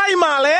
primary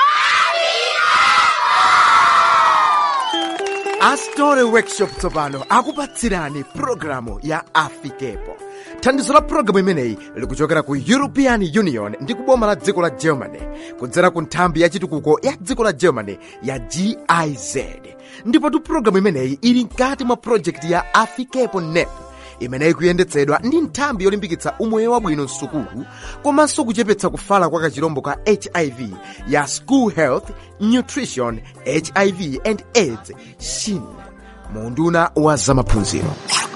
astore workshop tsopano akupatsirani pulogalamu ya afikepo thandizo la pulogalamu imeneyi likuchokera ku european union ndi kuboma la dziko la germany kudzera ku nthambi ya chitukuko ya dziko la germany ya giz ndipotu pulogalamu imeneyi ili mkati mwa projekti ya afikepo nep imeneyi kuyendetsedwa ndi nthambi yolimbikitsa umoyo wabwino msukulu komanso kuchepetsa kufala kwa kachirombo ka hiv ya school health nutrition hiv and aids shin munduna wa zamaphunziro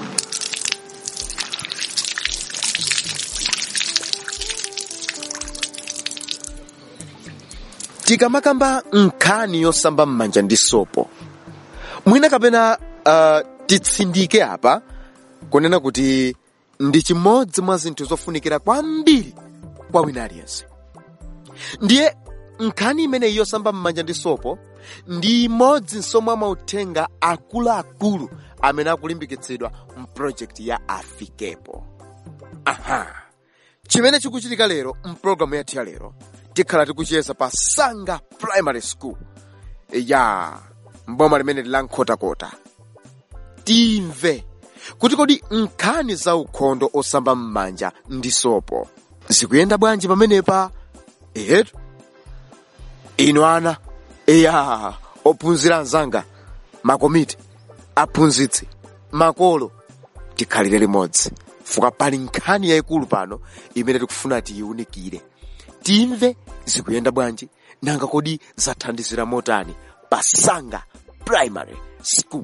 tikamakamba nkhani yosamba m'manja ndi sopo mwina kapena uh, titsindike apa kunena kuti ndi chimodzi mwa zinthu zofunikira kwambiri kwa wina aliyense ndiye nkhani imeneyi yosamba m'manja ndi sopo ndi imodzi mwa mauthenga akuluakulu amene akulimbikitsidwa mpulojekiti ya afikepo aha chimene chikuchitika lero mpulogalamu yathu ya lero tikhala tikuchiyesa pa sanga primary school ya mboma limene la nkhotakota timve kuti kodi nkhani za ukhondo osamba m'manja ndi sopo zikuyenda bwanji pamenepa ehetu inu ana eya ophunzira anzanga makomiti aphunzitsi makolo tikhalire limodzi fuka pali nkhani yayikulu pano imene tikufuna tiyiunikire timve zikuyenda bwanji nanga kodi zathandizira motani pa sanga primary school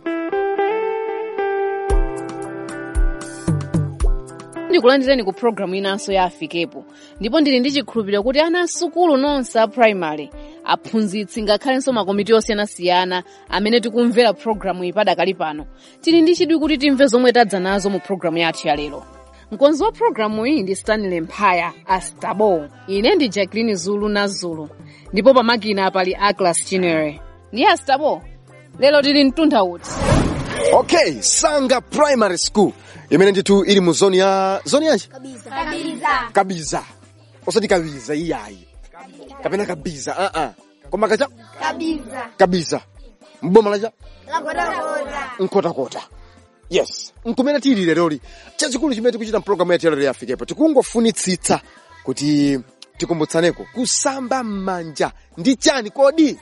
ndikulandireni ku programu inanso ya afikepo ndipo ndili ndi chikhulupiriro kuti ana asukulu nonse a primary aphunzitsi ngakhalenso makomiti osiyanasiyana amene tikumvera programu iyi padakali pano tili ndi chidwi kuti timve zomwe tadza nazo mu programu yathu ya lero mkonzi wa programu iyi ndi stanley mphaya a stabo ine ndi jacqueline zulu na zulu ndipo pamakina pali aglas chinere ndiye a stabo lero tili mtunda uti okay sanga primary school imene ndithu ili mu zoni ya zoni yanji Kabiza. kabiza osati kabiza iyayi kapena kabiza uh -uh. koma kacha Kabiza. kabiza mboma lacha Lakotakota. nkhotakota yes nkumene tili leroli chachikulu chimene tikuchita mpulogalamu yathu yalero yafikepo tikungofunitsitsa kuti tikumbutsaneko kusamba m'manja ndi chani kodi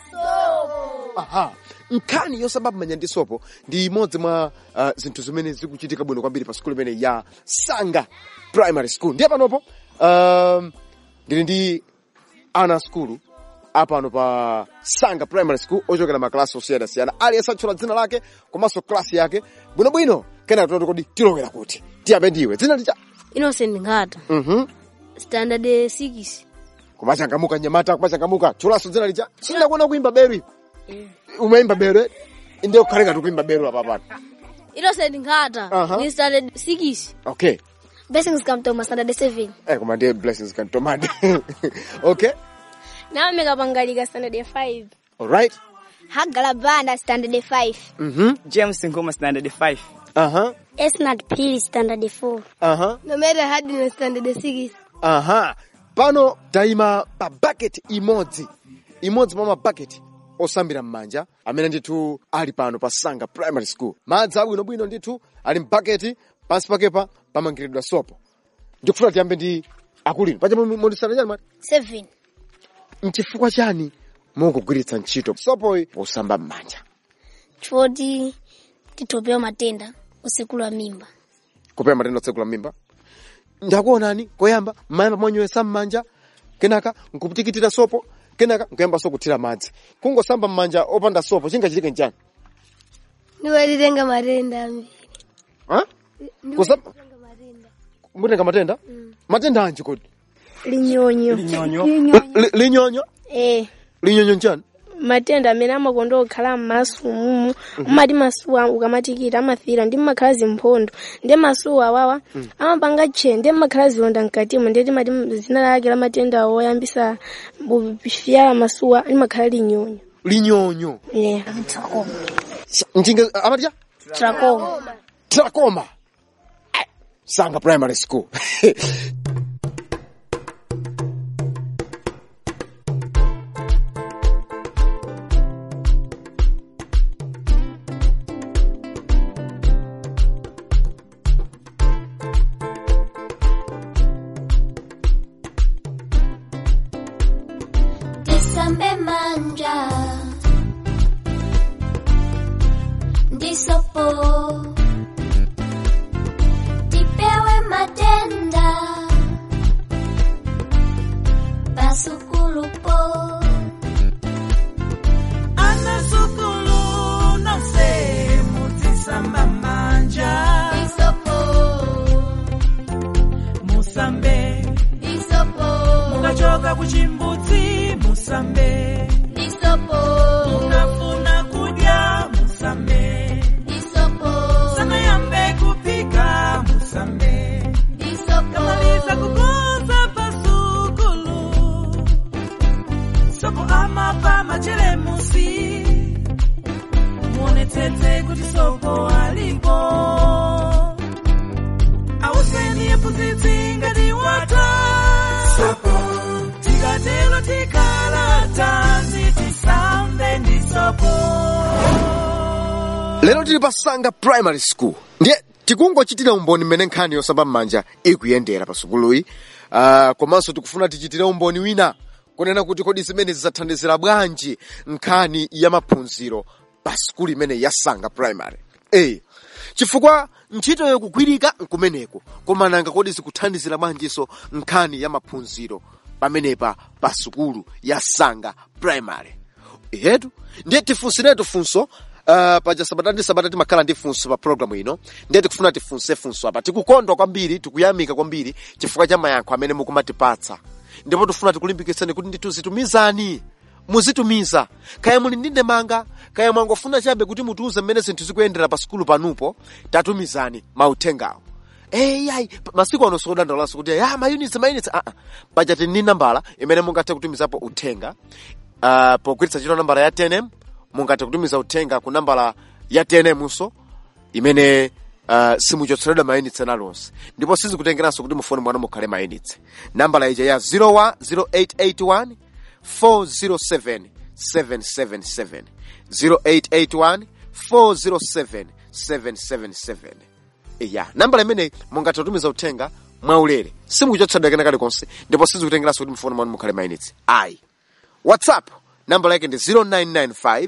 aha nkhani yosamba m'manja ndi sopo ndi imodzi mwa uh, zinthu zimene zikuchitika bwino kwambiri pa skulu imene ya sanga primary school ndiye panopo um, ndili ndi ana skulu apano pa sanga primary school ochokera maklasi osiyanasiyana aliyense atchula dzina lake komanso klasi yake bwinobwino kenaka tinoti kodi tilowera kuti tiyambe ndiwe dzina licha innocent ngata mhm standard 6 kumachangamuka nyamata kumachangamuka tchulanso dzina licha sindakuona kuimba beru ipo umaimba beru eh? inde ukhale ngati kuimba beru apa pano innocent ngata Aha. ni standard 6 okay Blessings come to my standard 7. eh koma ndiye blessings kantomade okay Naomi Kapangalika standard 5. alright Hagala Banda standard 5. mhm James Ngoma standard 5. aha Esnat Pili standard 4. aha Nomera Hadina standard 6. aha pano tayima pa bucket imodzi imodzi mwa mabaketi osambira m'manja amene ndithu ali pano pa sanga primary school madzi abwinobwino ndithu ali mbaketi pansi pakepa pamangiridwa sopo ndikufuna tiyambe ndi akulino pacha mondisana chani mati 7. mchifukwa chani mukugwiritsa ntchito sopoyi posamba m'manja Choti titopewa matenda usekulu wa mimba. kupewa matenda otsekula mimba ndakuonani koyamba mayamba monywesa m'manja kenaka nkuputikitira sopo kenaka nkuyamba so kuthira madzi kungosamba m'manja opanda sopo chingachitike nchani Niwalitenga matenda ambiri. Ha? Kusamba mutenga matenda matenda anji kodi linyonyo Linyonyo. Li- linyonyo eh linyonyo nchani matenda amene amakonda kukhala m'maso mumu umati masuwa ukamatikita amafira ndi mmakhala zimphondo ndi masuwa awawa amapanga tchee ndi mmakhala zilonda mkatimo ndi timati zina lake la matenda woyambisa kufyala masuwa limakhala linyonyo linyonyo yeah. mchinge amati cha trachoma trachoma Eh, sanga primary school tisambe manja ndisopo tipewe matenda pasukulupo anasukulu nonse mutisamba manja ndisopo musambe ndisopo mukachoka kuchimbudzi musambe ndisopo mukafuna kudya musambe ndisopo sanayambe kupika musambe kamaliza kukoza pasukulu soko amapa machelemusi muonetsetse kuti soko alipo auseni yephunzitsi ngati wata tikatelo tikalatanzi tisambe ndi sopo lero tili pasanga primary school ndiye tikungochitira umboni mmene nkhani yosamba m'manja ikuyendera pa sukuluyi uh, komanso tikufuna tichitire umboni wina kunena kuti kodi zimene zidzathandizira bwanji nkhani ya maphunziro pa sukulu imene yasanga primary a chifukwa ntchito yokugwirika nkumeneko koma nanga kodi zikuthandizira bwanjinso nkhani ya maphunziro pamenepa pa sukulu yasanga primary yetu ndiye tifunsiretu funso Uh, paja sabata ndi sabata timakhala ndi funso pa programu ino ndiye tikufuna tifunse funso apa tikukondwa kwambiri tikuyamika kwambiri chifukwa cha mayankho amene mukumatipatsa ndipo tifuna tikulimbikitseni kuti ndituzitumizani muzitumiza kaya muli ndi ndemanga kaya mwangofuna chabe kuti mutiuze mmene zinthu zikuyendera pa sukulu panupo tatumizani mauthengawo eyayi masiku ano sikudandaulaso kuti ya mayunitsi mayunitsi aa paja tini nambala imene mungathe kutumizapo uthenga uh, pogwiritsa ntchito nambala ya tnm mungathe kutumiza uthenga ku nambala ya tnm so imene uh, simuchotseredwa mayunitsi nalonse ndipo sizikutengeranso kuti mufoni mwanu mukhale mayunitsi nambala ija ya 00881 407 777 0881 407 777 ya nambala imeneyi mungathe kutumiza uthenga mwaulere simukuchotsedwa kena kalikonse ndipo sizikutengeranso kuti mufoni mwanu mukhale mayunitsi ayi whatsapp nambala yake ndi 0995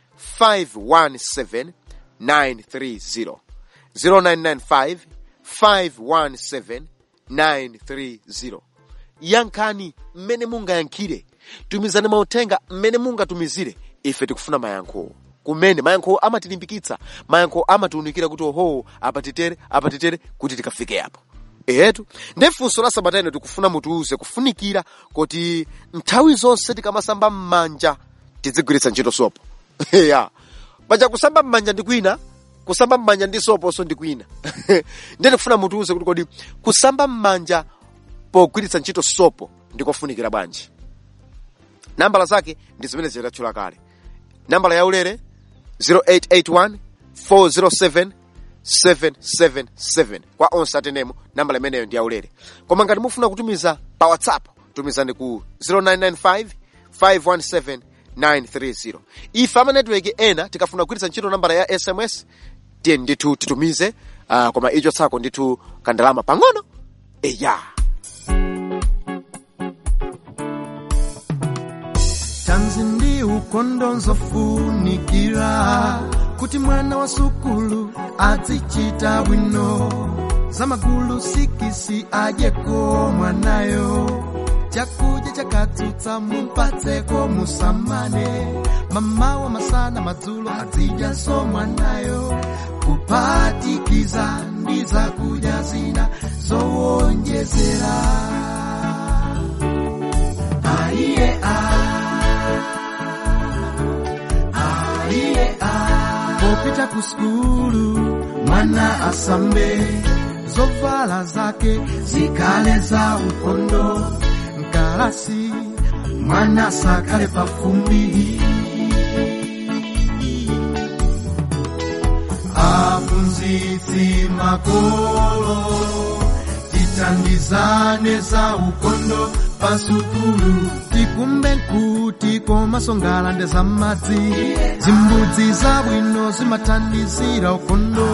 517 930 0995 517 930 yankhani mmene mungayankhire tumizani mauthenga mmene mungatumizire ife tikufuna mayankho kumene mayankho amatilimbikitsa mayankho amatiunikira kuti oho apatitere apatitere kuti tikafike apo etu ndi funso la sabata ino tikufuna mutiuze kufunikira kuti nthawi zonse tikamasamba m'manja tizigwiritsa ntchito sopo ya paja kusamba m'manja ndi kwina kusamba m'manja ndi soponso ndi kwina ndiye tikufuna mutiuze kuti kodi kusamba m'manja pogwiritsa ntchito sopo ndikofunikira bwanji nambala zake ndi zimene zitatchula kale nambala yaulere 0881 407 777 kwa onse atenemo nambala imeneyo ndi yaulere koma ngati mufuna kutumiza pa whatsapp tumizani ku 0995 517 930 ife ama netiweki ena tikafuna kugwiritsa ntchito nambala ya sms tiye ndithu titumize uh, koma icho tsako ndithu kandalama pang'ono eya tanzi ndi ukondo nzofunikira kuti mwana wa sukulu azichita bwino zamagulu sikisi adyeko mwanayo chakudya chakatsutsa mupatseko musamane mamawa masana madzulo azidyanso mwanayo kuphatikiza ndi zakudya zina zowonjezera aiye aiye popita ku skulu mwana asambe zovala zake zikale za ukondo mkalasi mwana sakale pafumbi aphunzitsi makolo tithandizane za ukondo pasukulu tikumbe nkuti komasongala nde za madzi zimbudzi zabwino zimathandizira ukondo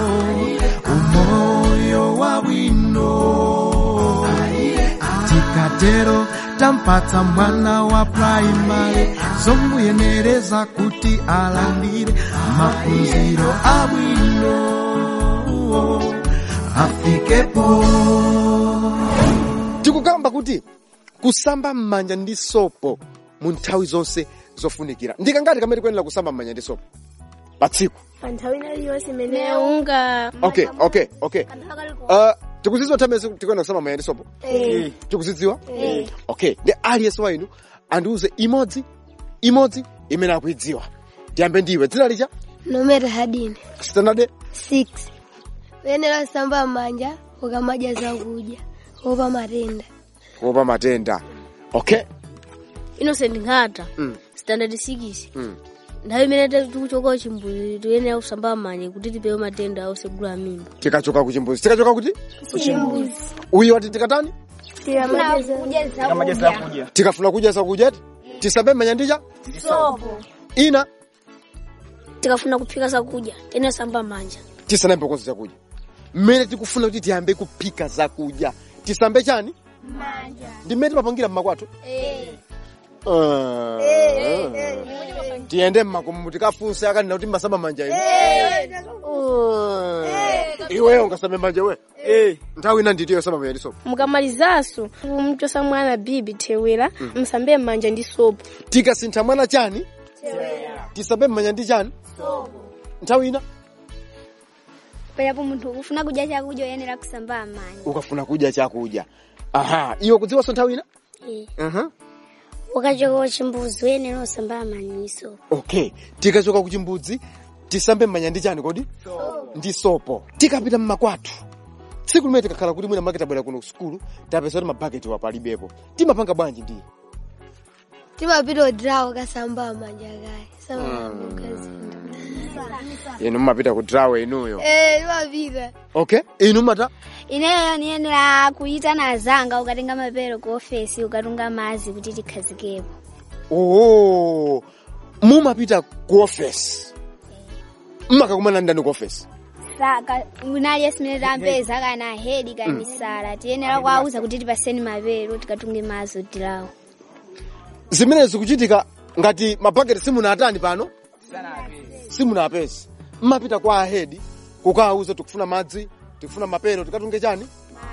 umoyo wabwino tikatero tampatsa mwana wa praimari zomuyenereza kuti alandire maphunziro abwino afikepo tikukamba kuti kusamba m'manja ndi sopo mu nthawi zonse zofunikira ndikangati kamene kuyenera kusamba m'manja ndi sopo pa tsiku pa nthawi iliyonse imene unga okay okay okay uh, tikuzidziwa nthawi imene tikuyenera kusamba m'manja ndi sopo tikuzidziwa okay ndi aliyense wa inu andiuze imodzi imodzi imene akuidziwa tiyambe ndiwe dzina licha nomera hadine standard 6 uyenera kusamba manja ukamadya zakudya opa matenda kuopa matenda okay innocent nkhata Mm. standard 6 Mm. nthawi imene tikuchoka chimbuzi tiyenera kusamba manja kuti tipewe matenda osegula mimba tikachoka ku chimbuzi tikachoka kuti uyu wati tikatani tikafuna kudya zakudya tisambe m'manja ndicha ina tikafuna kuphika zakudya tiyenera kusamba manja tisanayambe konse zakudya mmene tikufuna kuti tiyambe kuphika zakudya tisambe chani ndi mmene timapangira mmakwathu Ah. tiyende mmakomo tikafunse akanena kuti mmasamba manja inu Ah. iweyo ungasambe manja we nthawi ina nditiyo samba manja ndi sopo mukamalizanso mchosa mwana bibi thewera msambe manja ndi sopo tikasintha mwana chani tisambe mmanja ndi chani nthawi ina perapo munthu ukufuna kudya chakudya uyenera kusamba manja ukafuna kudya chakudya aha iwe kudziwanso nthawi ina Aha. ukachoka kuchimbuzi uyenera kusamba maniso okay tikachoka ku chimbudzi tisambe mmanja ndi chani kodi ndi sopo tikapita mmakwathu tsiku limene tikakhala kuti mwina make tabwera kuno ku sukulu tapeza kuti mabaketi wapalibepo timapanga bwanji ndiye timapita odrawo kasamba manja kaye samamukazinda inu mumapita ku drawe inuyo eh timapita okay inu mata ineyo niyenera kuyitana azanga ukatenga mapero ku ofesi ukatunga mazi kuti tikhazikepo oh mumapita ku ofesi mmakakumana ndani ku ofesi saka unali esimene tampeza kana hedi kana misala tiyenera kuwauza kuti tipaseni mapero tikatunge mazi odirawo zimene zikuchitika ngati mabaketi simunatani pano simunapezi mmapita kwa ahedi kukawauza tikufuna madzi tikufuna mapero tikatunge chani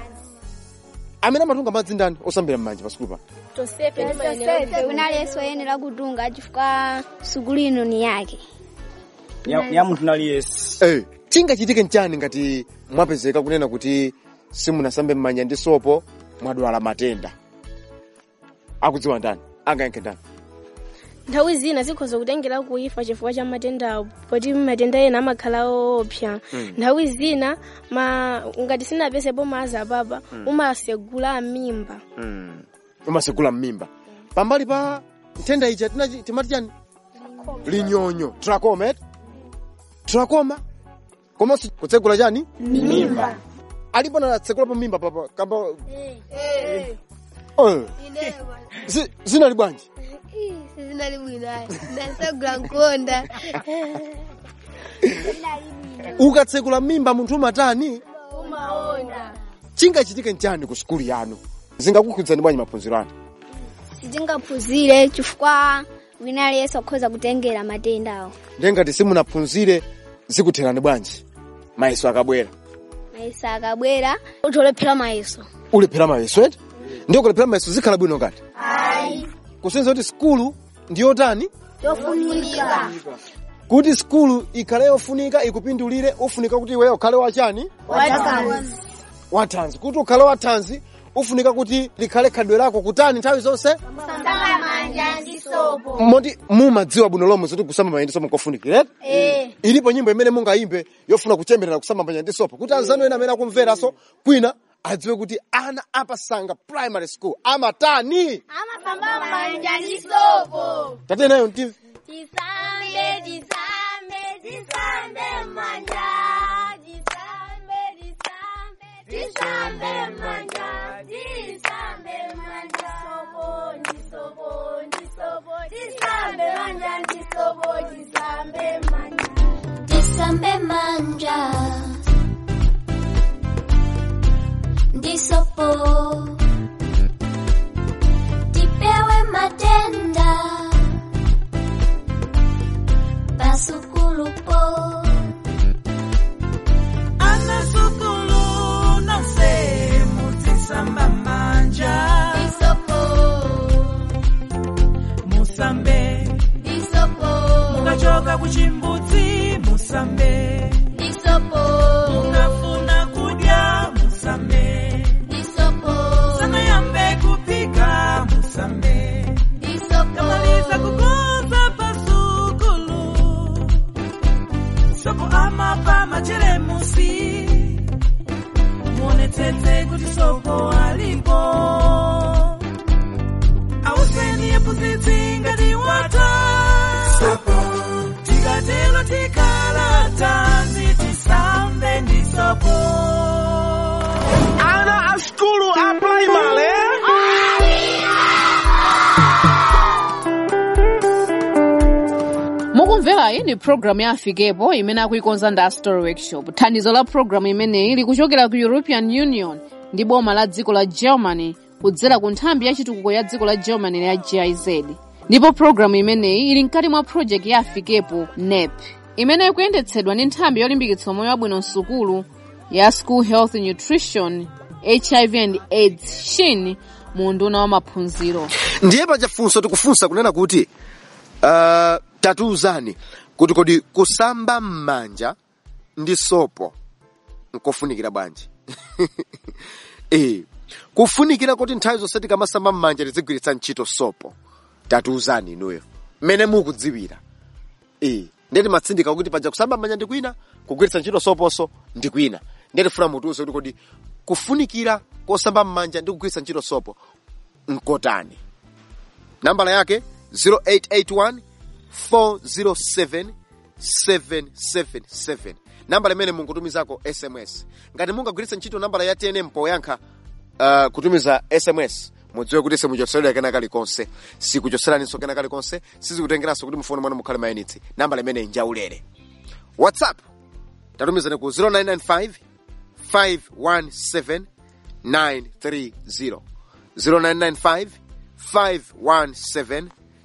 amene amatunga madzi ndani osambira m'manja pasukulu pano tosefe unali esi oyenera kutunga chifukwa sukulu ino ni yake ya, ya munthu naliyesi Eh, chingachitike nchani ngati mwapezeka kunena kuti simunasambe m'manja ndi sopo mwadwala matenda akudziwa ndani angayankhe ndani nthawi zina zikhoza kutengera kuifa chifukwa cha matendawo poti matenda ena amakhala oopsa nthawi zina ma ngati sinapesepo mazi apapa umasegula mimba mm. umasegula m'mimba pambali pa nthenda ija tinachi- timati chani linyonyo trachoma eti trachoma komanso kutsegula chani mimba alipo natsegulapo mimba papa kamba Eh, zi- zinali bwanji sizinali bwinayi ndasagula nkonda ukatsekula mimba munthu umatani chingachitike nchani ku sukulu yanu zingakukhudzani bwanji maphunziro anu sitingaphunzire chifukwa winali esi okhoza kutengera matendawo ndengati simunaphunzire zikutherani bwanji mayeso akabwera mayeso akabwera utolephera mayeso ulephera mayeso eti ndiyo kulephera mayeso zikhala bwino ngati kusenza kuti skulu ndiyotani yofunika kuti skulu ikhale yofunika ikupindulire ufunika kuti iweyo ukhale wachani wathanzi kuti ukhale wathanzi ufunika kuti likhale khadwe lako kutani nthawi zonse moti mumadziwa bwino lomwe zoti kusamba manja ndi sopo kofunikira eti ilipo nyimbo imene mungayimbe yofuna kuchemberera kusamba manja ndi sopo kuti anzanu ena amene akumveranso kwina adziwe kuti ana apasanga primary school amatani tate nayo mtimve Tisambe, tisambe, tisambe manja. Tisambe, tisambe, tisambe manja. Tisambe manja. Sopo, ndisopo, ndisopo. Tisambe manja, ndisopo, tisambe manja. Tisambe manja. Ndisopo. yephunzitsi ngati wata tikatero tikhala tanzi tisambe ndi sopo ana a skulu a primary mukumvera iyi ni programu ya afikepo imene akuikonza ndi story workshop thandizo la programu imeneyi likuchokera ku european union ndi boma la dziko la germany kudzera ku nthambi ya chitukuko ya dziko la germany ya giz ndipo programu imeneyi ili mkati mwa project ya afikepo nep imene ikuyendetsedwa ndi nthambi yolimbikitsa moyo wabwino msukulu ya school health nutrition hiv and aids shin mu nduna wa maphunziro ndiye pachafunso tikufunsa kunena kuti uh, tatiuzani kuti kodi kusamba m'manja ndi sopo nkofunikira bwanji eh kufunikira kuti nthawi zonse tikamasamba m'manja tizigwiritsa ntchito sopo tatiuzani inuyo mmene mukudziwira eh ndiye timatsindika kuti paja kusamba m'manja ndi kwina kugwiritsa ntchito soponso ndi kwina ndiye tifuna mutiuze kuti kodi kufunikira kosamba m'manja ndi kugwiritsa ntchito sopo nkotani nambala yake 0881 407 777 nambala imene mungutumizako sms ngati mungagwiritsa ntchito nambala ya tnm poyankha uh, kutumiza sms mudziwe kuti simuchotseredwa kena kalikonse sikuchotseraninso kena kalikonse sizikutengeranso kuti mufoni mwanu mukhale mayinitsi nambala imene injaulere whatsapp tatumizani ku 0995 517 930 0995 517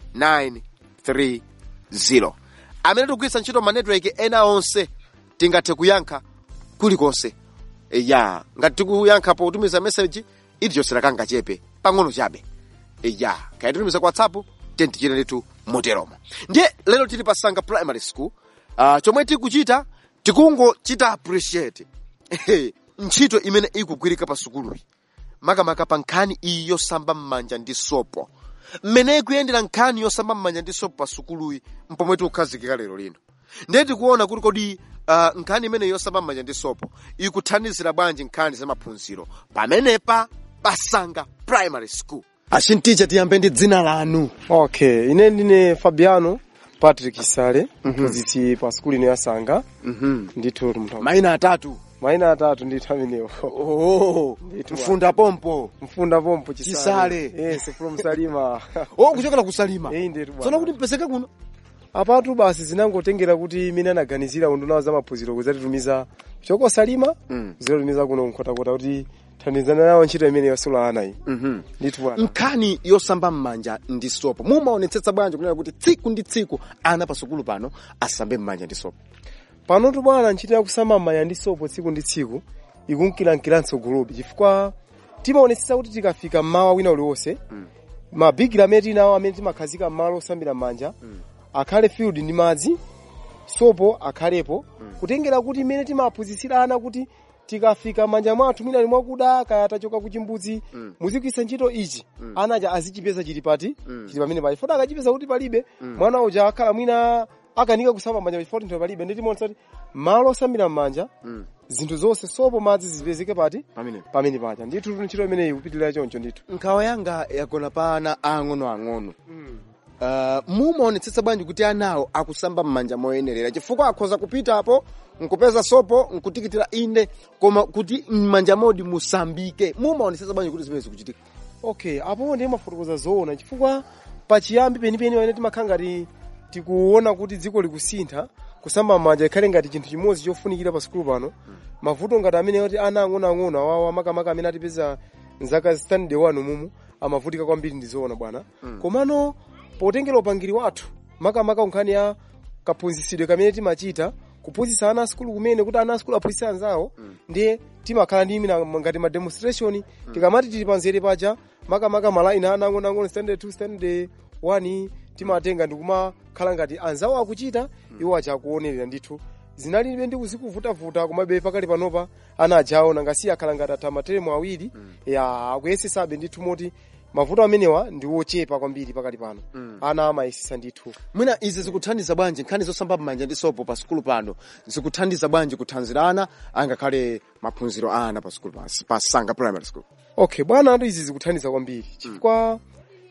930 amene tikugwiritsa ntchito ma network ena onse tingathe kuyankha kulikonse E, ya ngati tikuyankha potumiza message itichotsera kangachepe pang'ono chabe E, ya kaya titumiza kwa whatsapp tentichita ndithu moteromo ndiye lero tili pasanga primary school uh, chomwe tikuchita tikungochita appreciate ntchito imene ikugwirika pa sukuluyi makamaka pa nkhani iyi yosamba m'manja ndi sopo mmene ikuyendera nkhani yosamba m'manja ndi sopo pa sukuluyi mpomwe tikukhazikika lero lino ndiye tikuona kuti kodi uh, nkhani imene yosamba m'manja ndi sopo ikuthandizira bwanji nkhani za maphunziro pamenepa pasanga primary school achinticha tiyambe ndi dzina lanu okay ine ndine fabiano patrick sale mphunzitsi pa skuli ino yasanga ndithu mthu mayina atatu mayina atatu ndithu amenewo oh, mfunda pompo mfunda pompo Chisale. yes from salima oh kuchokera kusalima eyi ndetu tsono kuti mpezeke kuno apatu basi zinangotengera kuti imene anaganizira undunawo za maphunziro kuzatitumiza choko salima Mm. zitatumiza kuno nkhotakota kuti thandizana nawo ntchito imene yosula ana iyi Mhm. ndithu bwana nkhani yosamba m'manja ndi sopo mumaonetsetsa bwanji kunena kuti tsiku ndi tsiku ana pa sukulu pano asambe m'manja ndi sopo panotu bwana ntchito yakusamba m'manja ndi sopo tsiku ndi tsiku ikunkilankilanso gulupi chifukwa timaonetsetsa kuti tikafika mmawa wina uliwonse mabigiri amene tinawo amene timakhazika m'malo osambira m'manja akhale field ndi madzi sopo akhalepo kutengera kuti imene timaphunzitsira ana kuti tikafika manja mwathu mwina ali mwakuda kaya tachoka ku chimbudzi muzigwiritsa ntchito ichi ana aja azichipeza chili pati chili pamene pali fota akachipeza kuti palibe mwana uja akhala mwina akanika kusamba manja chifukwa nthawi palibe ndi timaonetsa kuti malo osambira m'manja zinthu zonse sopo madzi zipezeke pati pamene pamene paja ndithu ntchito imeneyi kupitirira choncho ndithu nkhawa yanga yagona pa ana ang'onoang'ono uh, mumaonetsetsa bwanji kuti anawo akusamba m'manja moyenerera chifukwa akhoza kupitapo nkupeza sopo nkutikitira inde koma kuti m'manja modi musambike mumaonetsetsa bwanji kuti zimene zikuchitika okay apo ndiye mafotokoza zoona chifukwa pachiyambi penipeni wene timakhala ngati tikuona kuti dziko likusintha kusamba m'manja ikhale ngati chinthu chimodzi chofunikira pa sukulu pano mavuto ngati amene oti ana ang'onoang'ono awawa makamaka amene atipeza mzaka standard 1 mumu amavutika kwambiri ndi zoona bwana komano potengera upangiri wathu makamaka nkhani ya kaphunzitsidwe kamene timachita kuphunzitsa ana asukulu kumene kuti ana asukulu aphunzitse anzawo ndiye timakhala ndi imina ngati ma demonstration tikamati tili panzere paja makamaka malaini ana ang'onoang'ono standard 2 standard 1 timatenga ndikumakhala ngati anzawo akuchita iwo aja akuonerera ndithu zinalibe ndi kuzikuvutavuta komabe pakali panopa ana ajawo nangasiya akhala ngati atha materemu awiri ya akuyesesabe ndithu moti mavuto amenewa ndi wochepa kwambiri pakali pano ana amayesesa ndithu mwina izi zikuthandiza bwanji nkhani zosamba m'manja ndi sopo pa sukulu pano zikuthandiza bwanji kuthanzira ana angakhale maphunziro a ana pa sukulu pa, pa sanga primary school okay bwana atu izi zikuthandiza kwambiri chifukwa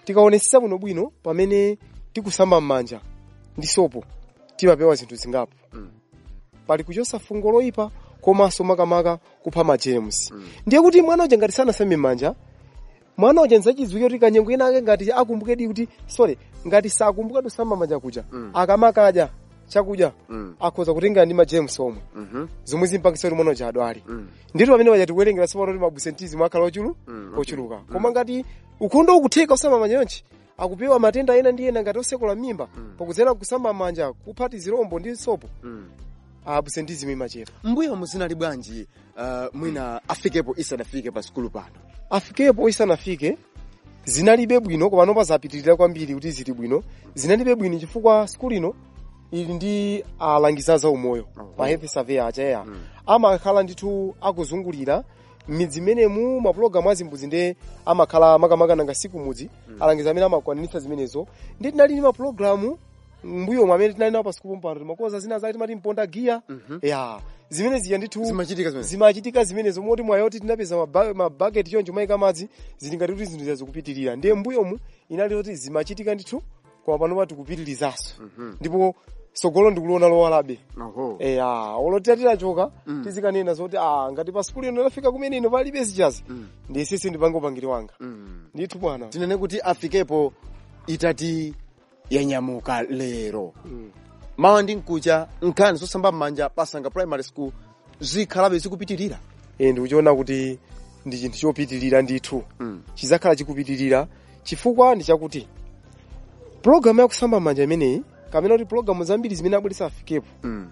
tikaonesesa bwino bwino pamene tikusamba m'manja ndi sopo timapewa zinthu zingapo pali kuchosa fungo loyipa komanso makamaka kupha majemusi ndiye kuti mwana uja ngati sanasambe m'manja mwana uja nzachidziwike kuti kanyengo ina ake ngati akumbukedi kuti sorry ngati sakumbuka kusamba manja kuja akamakadya chakudya akhoza kutengera ndi majemusi omwe zomwe zimpangisa kuti mwana uja adwale ndithu pamene paja tikuwerengera sipano kuti mabusentizi mwakhala ochulu ochuluka koma ngati ukhondo ukutheka kusamba manja yonchi akupewa matenda ena ndi ena ngati osekula mimba pakudzera kusamba manja kuphati zirombo ndi sopo abusentizimu imachera mbuyo muzinali bwanji uh, mwina afikepo isanafike pa sikulu pano afikepo isanafike zinalibe bwino koma nopa zapitirira kwambiri kuti zili bwino zinalibe bwino chifukwa sikulu ino ili ndi alangiza za umoyo ma health surveyor achaeya amakhala ndithu akuzungulira m'midzi menemu mapulogalamu azimbuzi nde amakhala makamaka nanga siku mudzi alangiza amene amakwanitsa zimenezo ndi tinali ndi mapulogalamu mbuyo amene tinali nawo pa sikulu mpano timakoza zina zake timati mponda giya ya zimene zija ndithu zimachitika zimene zimachitika zimenezo moti mwayoti tinapeza maba- mabaketi choncho mayika madzi zili ngati kuti zinthu zikupitirira ndiye mbuyomu inali kuti zimachitika ndithu koma panopa tikupitirizaso ndipo sogolo ndikuliona lowalabe Oho. eya olotira titachoka tizikanena zoti ah ngati pa sikulu ino lafika kumene ino palibe zichazi ndi sisi ndipange upangiri wanga ndithu bwana tinene kuti afikepo itati yanyamuka lero mawa ndi mkucha nkhani zosamba m'manja pasanga primary school zikhalabe zikupitirira e ndikuchiona kuti ndi chinthu chopitirira ndithu chizakhala chikupitirira chifukwa ndi chakuti pulogalamu yakusamba manja imeneyi kamena kuti pulogalamu zambiri zimene abweresa afikepo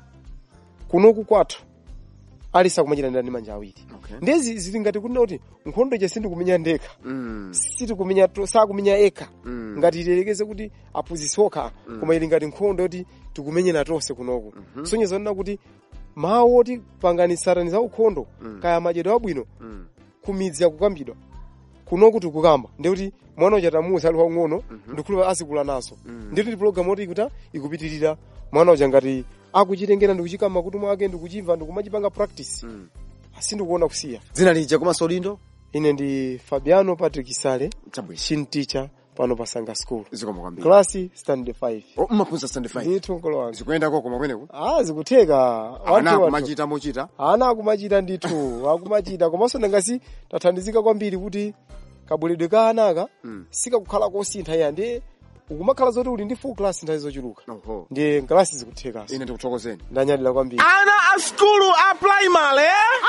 kunoku kwathu alisi akumachita ndi manja awiri ndezi zili ngati kunena kuti nkhondo ija sindikumenya ndekha sitikumenya to- sakumenya ekha ngati ilekeze kuti aphunzitsi okha koma ili ngati nkhondo yoti tikumenyera tonse kunoku sonyezo nena kuti mawu oti panganisirani za ukhondo kaya madyedwe abwino kumidzi akukambidwa kunoku tikukamba ndikuti mwana uja tamuwuza ali wang'ono ndikulu azikula nazo ndikuti ndi pulogalamu oti ikuta ikupitirira mwana uja ngati akuchitengera ndikuchika makutu mwake ndikuchimva ndikumachipanga practice asindikuona kusiya dzina lija komanso lindo ine ndi fabiano patrick sale chabwino shin teacher pano pa sanga school zikoma kwambiri klasi stand 5 oh, mmaphunza stand 5 ndithu nkolo wanga zikuyendako koma kweneku ah zikutheka ana Wanthu kumachita mochita ana akumachita ndithu akumachita komanso ndangasi tathandizika kwambiri kuti kabweredwe ka anaka sikakukhala kosintha iya ndi ukumakhala zoti uli ndi full class nthawi zochuluka oho ndiye nkalasi zikuthekaso ine ndikuthokozeni ndanyadira kwambiri Ana a skulu a primary.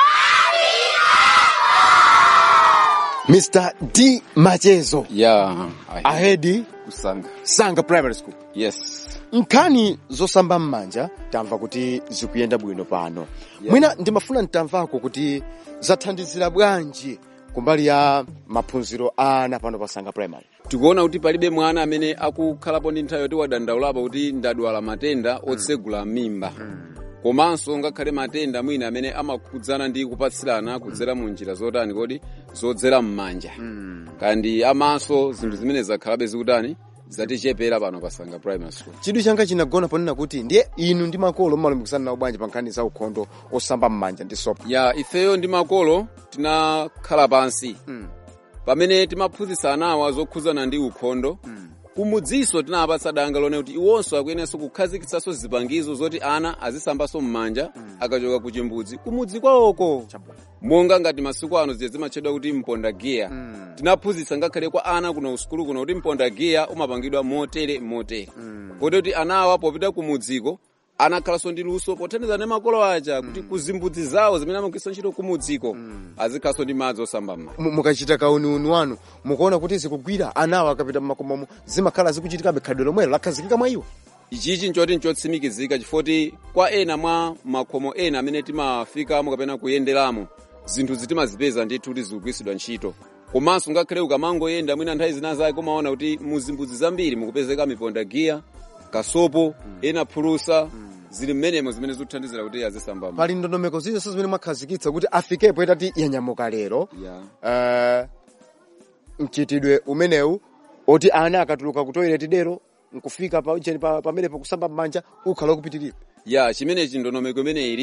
mr d machezo yeah ahedi kusanga sanga primary school yes nkhani zosamba m'manja tamva kuti zikuyenda bwino pano mwina ndimafuna ntamvako kuti zathandizira bwanji kumbali ya maphunziro a ana pano pa sanga primary tikuona kuti palibe mwana amene akukhalapo ndi nthawi yoti wadandaulapo kuti ndadwala matenda otsegula mimba komanso ngakhale matenda mwina amene amakhudzana ndi kupatsirana kudzera mu njira zotani kodi zodzera m'manja kandi amaso zinthu zimene zakhalabe zikutani zatichepera pano pa sanga primary school chidwi changa chinagona ponena kuti ndiye inu ndi makolo mmalumbikisana nawo bwanji pa nkhani za ukhondo osamba m'manja ndi sopo ya ifeyo ndi makolo tinakhala pansi pamene timaphunzitsa anawa zokhudzana ndi ukhondo kumudziso tinapatsa danga lone kuti iwonso akuyeneranso kukhazikitsanso zipangizo zoti ana azisambanso m'manja akachoka ku chimbudzi kumudzi kwawoko monga ngati masiku ano ziye zimatchedwa kuti mponda giya tinaphunzitsa ngakhale kwa ana kuno usukulu kuno kuti mponda giya umapangidwa motere motere kodi kuti anawa popita kumudziko anakhalanso ndi luso pothandiza ndi makolo aja kuti kuzimbudzi zawo zimene amagwiritsa ntchito kumudziko azikhalanso ndi madzi osamba m'manja Mu- mukachita kauniuni wanu mukuona kuti zikugwira anawo akapita mmakomomo zimakhala zikuchitikabe khadwe lomwelo lakhazikika mwa iwo ichichi nchoti nchotsimikizika chifoti kwa ena mwa makhomo ena amene timafikamo kapena kuyenderamo zinthu zitimazipeza ndithu kuti zikugwiritsidwa ntchito komanso ngakhale ukamangoyenda mwina nthawi zina zake umaona kuti muzimbudzi zambiri mukupezeka miponda giya kasopo ena phulusa zili mmenemo zimene zikuthandizira kuti azisamba m'manja. pali ndondomeko zinso zimene mwakhazikitsa kuti afikepo itati yanyamuka lero Yeah. uh, mchitidwe umenewu oti ana akatuluka ku toilet dero nkufika pa- cheni pa- pamene pakusamba m'manja ukhala ukupitirira ya chimenechi ndondomeko imene ilipo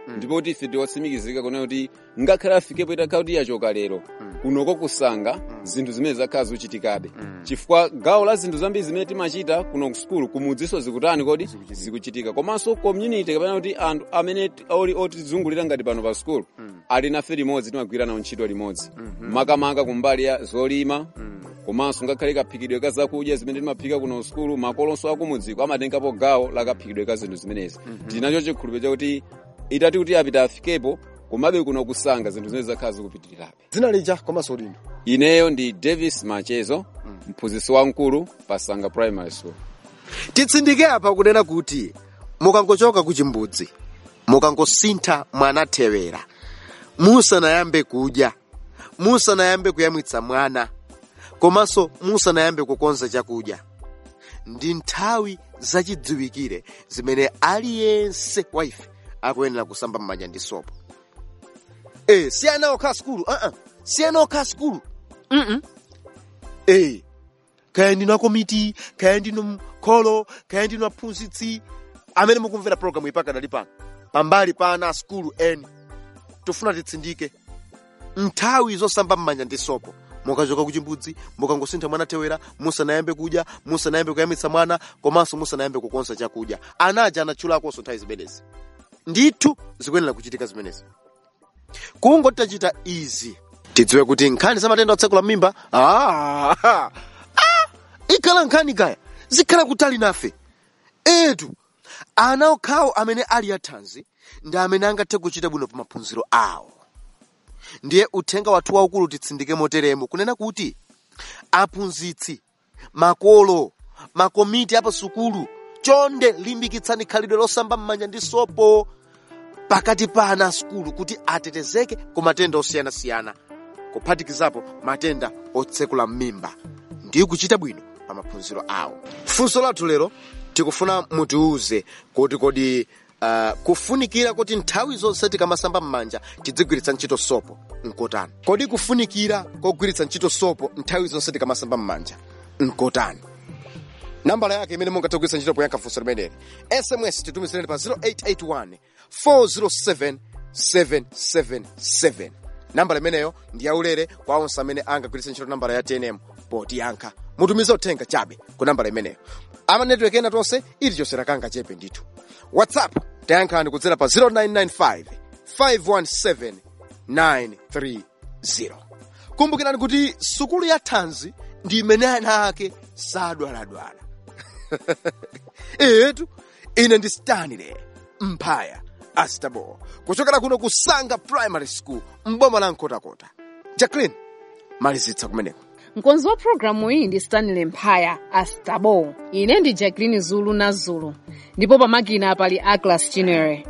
ndipo kuti ife tiwatsimikizika kuna kuti ngakhale afikepo itakhala kuti yachoka lero kunoko kusanga zinthu zimene zakhala zikuchitikabe chifukwa gawo la zinthu zambiri zimene timachita kuno ku sukulu kumudziso zikutani kodi zikuchitika komanso community kapena kuti anthu amene ti- oli otizungulira ngati pano pa sukulu ali nafe limodzi timagwira nawo ntchito limodzi makamaka kumbali ya zolima komanso ngakhale kaphikidwe ka zakudya zimene timaphika kuno sukulu makolonso akumudziko amatengapo gawo la kaphikidwe ka zinthu zimenezi tinacho chikhulupiriro chakuti itati kuti apita afikepo komabe kuno kusanga zinthu zimene zakhala zikupitirirabe dzina lija komanso lino ineyo ndi davis machezo mphunzitsi wamkulu pa sanga primary school titsindike apa kunena kuti mukangochoka ku chimbudzi mukangosintha mwana thewera musanayambe kudya musanayambe kuyamwitsa mwana komanso musanayambe kukonza chakudya ndi nthawi zachidziwikire zimene aliyense wa ife akuyenera kusamba m'manja ndi sopo e si ana okha sukulu uh-uh. si ana okha sukulu mm e kaya ndinu akomiti kaya ndinu mkholo kaya ndinu aphunzitsi amene mukumvera programu ipaka dali pano pambali pa ana a sukulu eni tofuna titsindike nthawi zosamba m'manja ndi sopo mukachoka kuchimbudzi mukangosintha mwana thewera musanayambe kudya musanayambe kuyamwitsa mwana komanso musanayambe kukonza chakudya anaja anatchulakonso nthawi zimenezi ndithu zikuyenera kuchitika zimenezi kungoti tachita izi tidziwe kuti nkhani za matenda otsekula mimba ah, ah, ikhala nkhani kaya zikhala kutali nafe etu ana okhawo amene ali athanzi ndi amene angathe kuchita bwino pa maphunziro awo ndiye uthenga wathu waukulu titsindike moteremo kunena kuti aphunzitsi makolo makomiti apa sukulu chonde limbikitsani khalidwe losamba m'manja ndi sopo pakati pa ana a sukulu kuti atetezeke ku matenda osiyanasiyana kuphatikizapo matenda otsekula m'mimba ndi kuchita bwino pa maphunziro awo funso lathu lero tikufuna mutiuze kuti kodi uh, kufunikira kuti nthawi zonse tikamasamba m'manja tidzigwiritsa ntchito sopo nkotani kodi kufunikira kogwiritsa ntchito sopo nthawi zonse tikamasamba m'manja nkotani nambala yake imene mungathe kugwiritsa ntchito poyankha funso limeneli sms titumizireni pa 0881 407 777 nambala imeneyo ndi yaulere kwa onse amene angagwiritse ntchito nambala ya tnm potiyankha mutumize uthenga chabe ku nambala imeneyo ama network ena tonse ilichonse lakanga chepe ndithu whatsapp tayankhani kudzera pa 0995 517 930 kumbukirani kuti sukulu ya thanzi ndi imene ana ake sadwaladwala etu ine ndi stanley mphaya astabo kuchokera kuno ku sanga primary school mboma la nkotakota jacqueline malizitsa kumeneko mkonzi wa programu iyi ndi stanley mphaya astabo ine ndi jacqueline zulu na zulu ndipo pamakina pali aglas chinere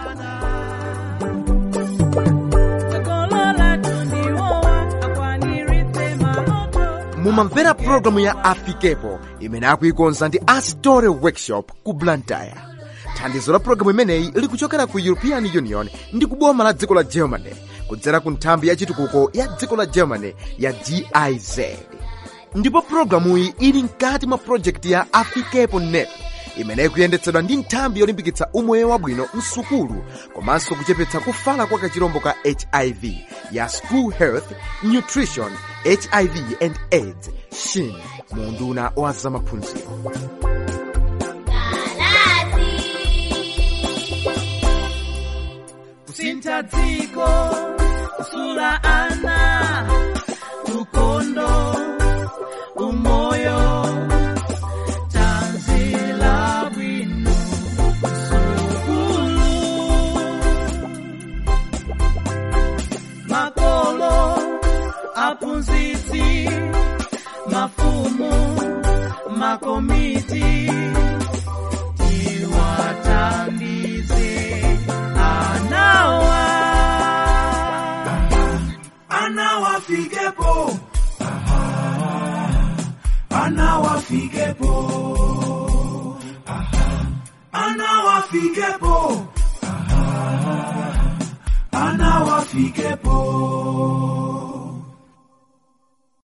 mumamvera programu ya afikepo imene akuikonza ndi astore workshop ku blantyre thandizo la programu imeneyi likuchokera ku european union ndi kuboma la dziko la germany kudzera ku nthambi ya chitukuko ya dziko la germany ya giz ndipo programuyi ili mkati mwa projekti ya afikepo net imene ikuyendetsedwa ndi nthambi yolimbikitsa umoyo wabwino msukulu komanso kuchepetsa kufala kwa kachirombo ka hiv ya school health nutrition hiv and aids shin mu unduna wa zamaphunziro kusintha dziko kusula ana ukondo umoyo tanzila bwino sukulu makolo aphunzitsi mafumu makomiti tiwathandize anawa anawafikepo anawafikepo anawafikepo anawafikepo